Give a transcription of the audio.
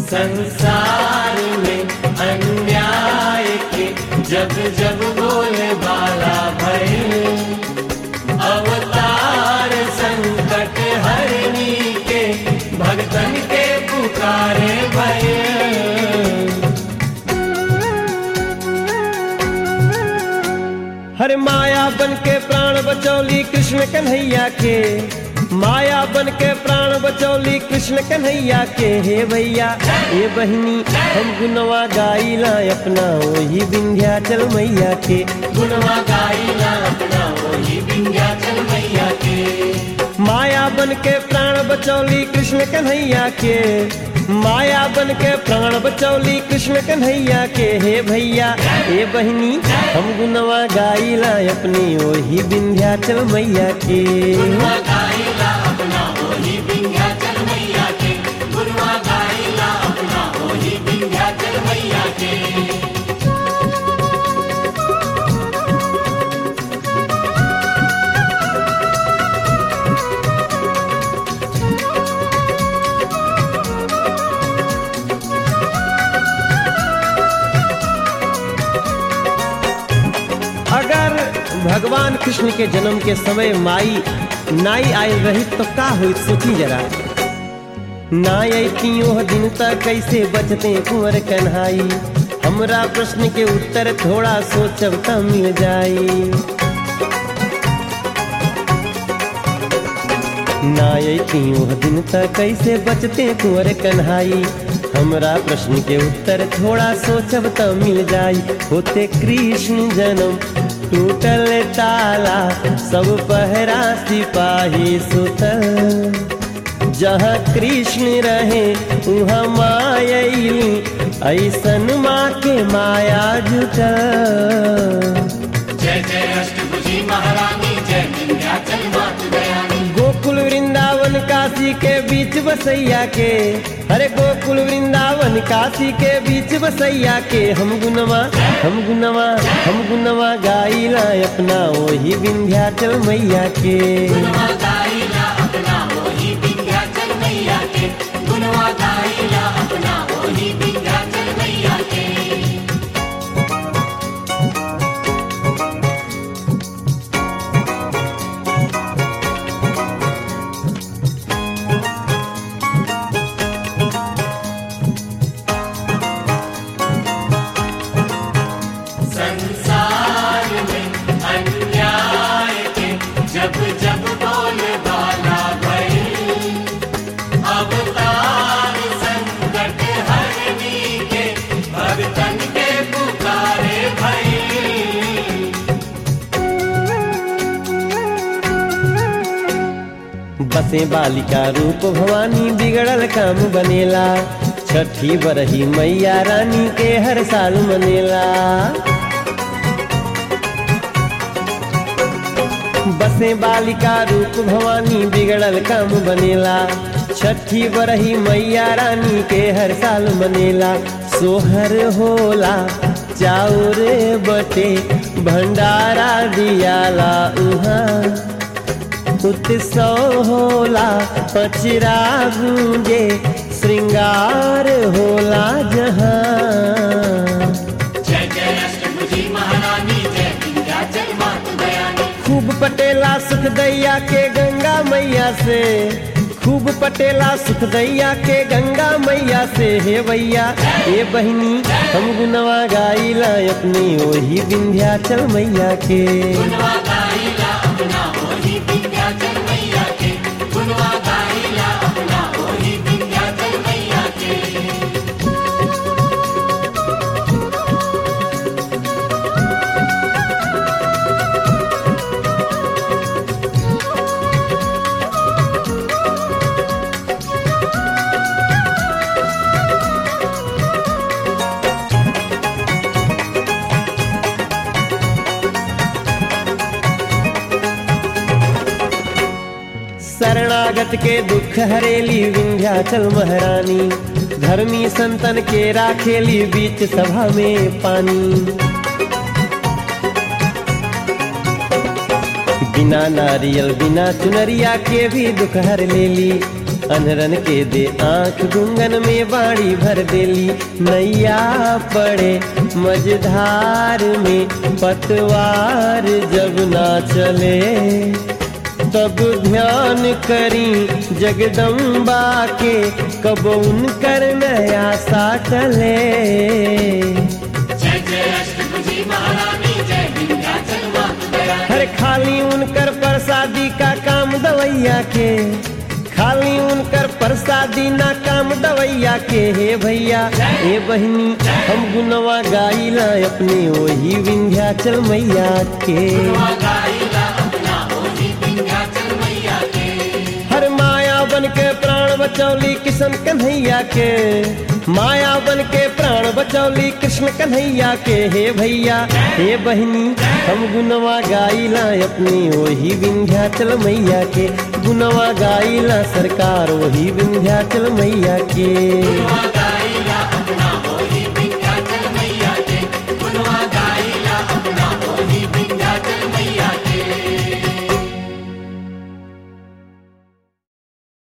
संसार में अन्याय के जब जब बोले बाला भय अवतार संकट हरनी के भगतन के पुकारे भय हर माया बन के प्राण बचौली कृष्ण कन्हैया के माया बन के प्राण बचौली कृष्ण कन्हैया के हे भैया हे बहिनी हम गुनवा गाइला अपना वही विंध्याचल मैया के गुणवा गाइला अपना वही विंध्याचल मैया के माया बन के प्राण बचौली कृष्ण कन्हैया के माया बन के प्राण बचौली कृष्ण कन्हैया के हे भैया हे बहिनी हम गुनवा गाइला अपनी वही विंध्याचल मैया के गुणवा गाइला अपना वही विंध्याचल मैया के गुणवा गाइला अपना वही विंध्याचल मैया के अगर भगवान कृष्ण के जन्म के समय माई नाई आयल रही तो का हुई सोची जरा नाई आई ओह दिन तक कैसे बचते कुंवर कन्हाई हमरा प्रश्न के उत्तर थोड़ा सोचब त मिल जाई नाई ओह दिन तक कैसे बचते कुंवर कन्हाई हमरा प्रश्न के उत्तर थोड़ा सोचब त मिल जाई होते कृष्ण जन्म टूटल ताला सब पहरा सिपाही सुतल जहाँ कृष्ण रहे वहाँ मायली ऐसन माँ के माया जुटल जय जय अष्टभुजी महारानी जय विंध्याचल मात दयानी गोकुल वृंदावन काशी के बीच बसैया के अरे गोकुल वृंदावन काशी के बीच बसैया के हम गुनवा हम गुनवा हम गुनवा गाइला अपना वही विंध्याचल मैया के गुणवा गाइला अपना वही विंध्याचल मैया के गुणवा गाइला अपना वही विंध्याचल मैया के संसार में अन्याय के जब जब बोले बाला भय अवतार संकट हरनी के भगतन के पुकारे भय बसे बालिका रूप भवानी बिगड़ल काम बनेला छठी बरही मैया रानी के हर साल मनेला बसे बालिका रूप भवानी बिगड़ल काम बनेला छठी बरही मैया रानी के हर साल मनेला सोहर होला चाउर बटे भंडारा दियाला उहाँ उत्सव होला पचरा गूंजे श्रृंगार होला जहाँ जय जय अष्टभुजी महारानी जय विंध्याचल मात दयानी खूब पटेला सुख दैया के गंगा मैया से खूब पटेला सुख दैया के गंगा मैया से हे भैया हे बहिनी हम गुनवा गाइला अपनी ओही विंध्याचल मैया के गुणवा गाइला अपना वही विंध्याचल मैया के गुणवा गाइला अपना वही विंध्याचल मैया के शरणागत के दुख हरेली विंध्याचल महारानी धर्मी संतन के राखेली बीच सभा में पानी बिना नारियल बिना चुनरिया के भी दुख हर लेली अनरन के दे आंख गुंगन में बाड़ी भर देली नैया पड़े मझधार में पतवार जब ना चले तब ध्यान करी जगदम्बा के कब उनकर नया साटले जय जय अष्टभुजी महारानी जय विंध्याचल मात दया हर खाली उनकर प्रसादी का काम दवैया के खाली उनकर प्रसादी ना काम दवैया के हे भैया हे बहनी हम गुनवा गाइला अपने वही विंध्याचल मैया के गाइला अपना ओही विंध्याचल मैया के हर माया बन के प्राण बचौली किशन कन्हैया के माया बन के प्राण बचौली कृष्ण कन्हैया के हे भैया हे बहनी हम गुनवा गाइला अपनी वही विंध्याचल मैया के गुनवा गाइला सरकार वही विंध्याचल मैया के गाइला